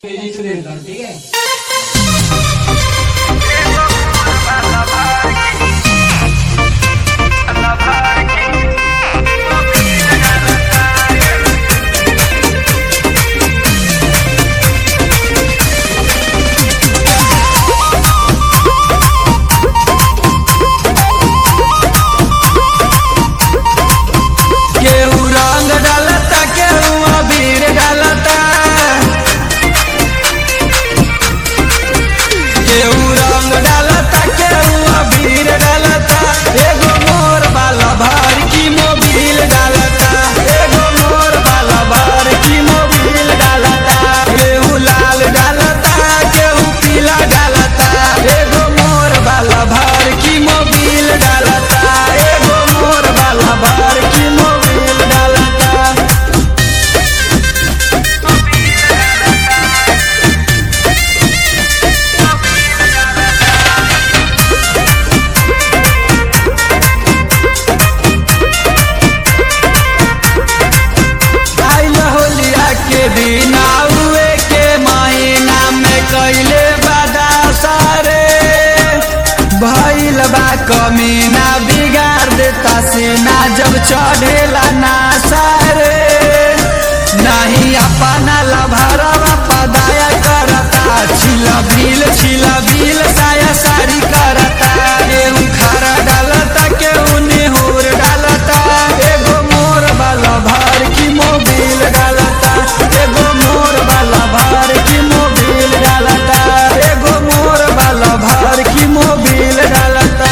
ठीक है केहू रंग डालता केहू अबीर डालता केहू रंग डालता केहू अबीर डालता एगो मोर वाला भार की मोबिल डालता एगो मोर वाला भार की मोबिल डालता केहू लाल डालता केहू पीला डालता एगो मोर वाला भार की मोबिल डालता एगो मोर वाला भार की मोबिल डालता आइल होलिया के दिन आउए के महीना में कैले बादा सारे भइल बा कमीना बिगाड़ देता सेना जब चढ़ेला ना सारे नहीं अपना लभरवा पदाया करता छिला बिल छिला बिल साया सारी करता केहू खारा डालता केहू नेहूर डालता एगो मोर वाला भार की मोबिल डालता एगो मोर वाला भार की मोबिल डालता एगो मोर वाला भार की मोबिल डालता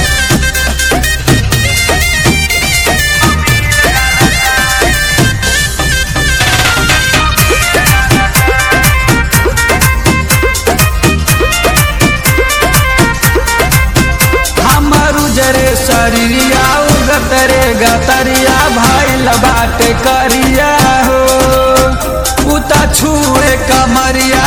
हमर उजरे शरीरिया उगतरे गतरिया भइल बाटे करिया हो उता छुए कमरिया